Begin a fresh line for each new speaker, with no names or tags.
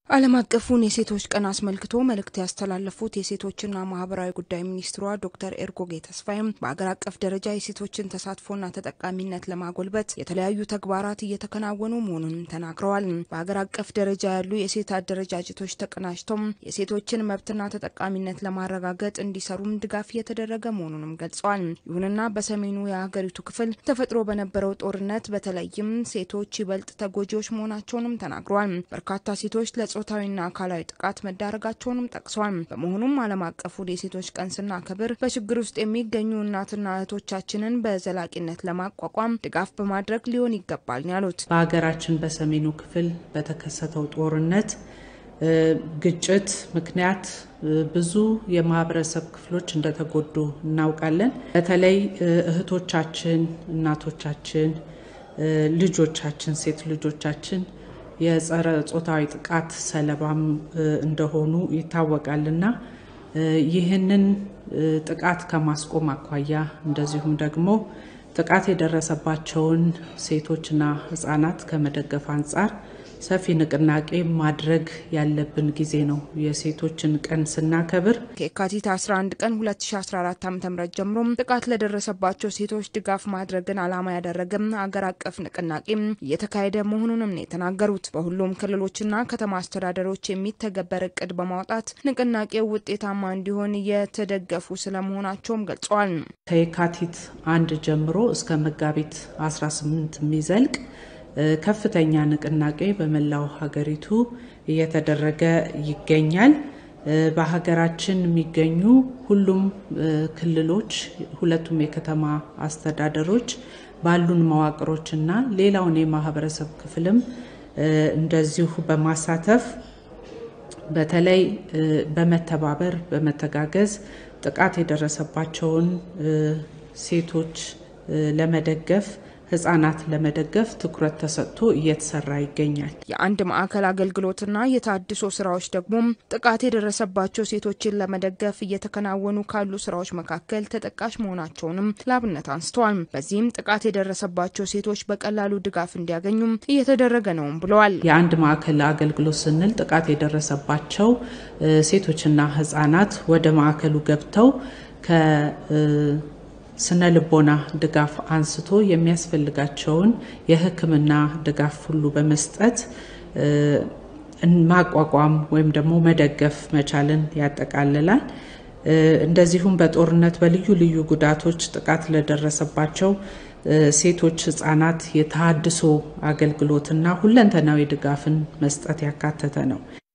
ዓለም አቀፉን የሴቶች ቀን አስመልክቶ መልእክት ያስተላለፉት የሴቶችና ማህበራዊ ጉዳይ ሚኒስትሯ ዶክተር ኤርጎጌ ተስፋይም በአገር አቀፍ ደረጃ የሴቶችን ተሳትፎና ተጠቃሚነት ለማጎልበት የተለያዩ ተግባራት እየተከናወኑ መሆኑንም ተናግረዋል። በአገር አቀፍ ደረጃ ያሉ የሴት አደረጃጀቶች ተቀናጅቶም የሴቶችን መብትና ተጠቃሚነት ለማረጋገጥ እንዲሰሩም ድጋፍ እየተደረገ መሆኑንም ገልጸዋል። ይሁንና በሰሜኑ የሀገሪቱ ክፍል ተፈጥሮ በነበረው ጦርነት በተለይም ሴቶች ይበልጥ ተጎጂዎች መሆናቸውንም ተናግረዋል። በርካታ ሴቶች ለጾታዊና አካላዊ ጥቃት መዳረጋቸውንም ጠቅሰዋል። በመሆኑም ዓለም አቀፉን የሴቶች ቀን ስናከብር በችግር ውስጥ የሚገኙ እናትና እህቶቻችንን በዘላቂነት ለማቋቋም ድጋፍ በማድረግ ሊሆን ይገባል ያሉት
በሀገራችን በሰሜኑ ክፍል በተከሰተው ጦርነት ግጭት ምክንያት ብዙ የማህበረሰብ ክፍሎች እንደተጎዱ እናውቃለን። በተለይ እህቶቻችን፣ እናቶቻችን፣ ልጆቻችን፣ ሴት ልጆቻችን የጸረ ጾታዊ ጥቃት ሰለባም እንደሆኑ ይታወቃልና ይህንን ጥቃት ከማስቆም አኳያ እንደዚሁም ደግሞ ጥቃት የደረሰባቸውን ሴቶችና ሕጻናት ከመደገፍ አንጻር ሰፊ ንቅናቄ ማድረግ ያለብን ጊዜ ነው። የሴቶችን ቀን ስናከብር
ከየካቲት 11 ቀን 2014 ዓ ም ጀምሮ ጥቃት ለደረሰባቸው ሴቶች ድጋፍ ማድረግን ዓላማ ያደረገም አገር አቀፍ ንቅናቄ እየተካሄደ መሆኑንም ነው የተናገሩት። በሁሉም ክልሎችና ከተማ አስተዳደሮች የሚተገበር እቅድ በማውጣት ንቅናቄው ውጤታማ እንዲሆን የተደገፉ ስለመሆናቸውም ገልጸዋል።
ከየካቲት አንድ ጀምሮ እስከ መጋቢት 18 የሚዘልቅ ከፍተኛ ንቅናቄ በመላው ሀገሪቱ እየተደረገ ይገኛል። በሀገራችን የሚገኙ ሁሉም ክልሎች፣ ሁለቱም የከተማ አስተዳደሮች ባሉን መዋቅሮችና ሌላውን የማህበረሰብ ክፍልም እንደዚሁ በማሳተፍ በተለይ በመተባበር በመተጋገዝ ጥቃት የደረሰባቸውን ሴቶች ለመደገፍ ህጻናት ለመደገፍ ትኩረት ተሰጥቶ እየተሰራ ይገኛል።
የአንድ ማዕከል አገልግሎትና የታድሶ ስራዎች ደግሞ ጥቃት የደረሰባቸው ሴቶችን ለመደገፍ እየተከናወኑ ካሉ ስራዎች መካከል ተጠቃሽ መሆናቸውንም ላብነት አንስተዋል። በዚህም ጥቃት የደረሰባቸው ሴቶች በቀላሉ ድጋፍ እንዲያገኙም እየተደረገ ነውም ብለዋል።
የአንድ ማዕከል አገልግሎት ስንል ጥቃት የደረሰባቸው ሴቶችና ህጻናት ወደ ማዕከሉ ገብተው ከ ስነ ልቦና ድጋፍ አንስቶ የሚያስፈልጋቸውን የሕክምና ድጋፍ ሁሉ በመስጠት ማቋቋም ወይም ደግሞ መደገፍ መቻልን ያጠቃልላል። እንደዚሁም በጦርነት በልዩ ልዩ ጉዳቶች ጥቃት ለደረሰባቸው ሴቶች፣ ህጻናት የተሃድሶ አገልግሎትና ሁለንተናዊ ድጋፍን መስጠት ያካተተ ነው።